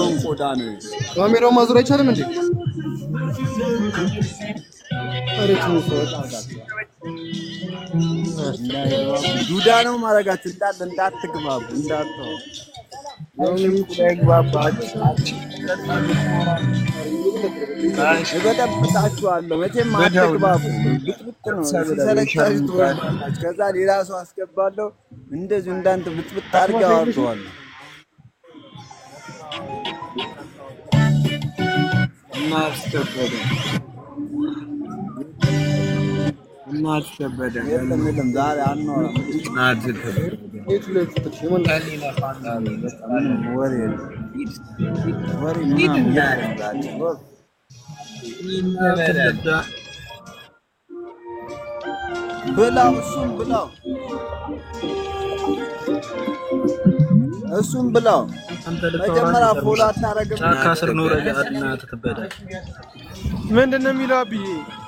የሰውን ቆዳ ነው። ካሜራው ማዞር አይቻልም እንዴ? ኧረ ተው ዱዳ ነው ማድረጋችሁ። እንዳት እንዳትግባቡ እንዳትተው እበጠብጣችኋለሁ። መቼም አትግባቡ። ብጥብጥ ነው ሲሰለቻችሁ ትወጣላችሁ። ከዛ ሌላ ሰው አስገባለሁ። እንደዚሁ እንዳንተ ብጥብጥ አድርጌ አወርደዋለሁ። እናስከበደ እናስከበደ የለም የለም፣ ዛሬ አናወራም። የቱ ላይ ፍትሽ? የማን ምንም ወሬ የለም። ወሬ ምናምን የለም ዛሬ። ወፍ ብላው፣ እሱም ብላው፣ እሱም ብላው። መጀመሪያ ፎሎ አታረግም። ጫካ ስር ኖረ እናትህ ትበዳል። ምንድን ነው የሚለው አብዬ?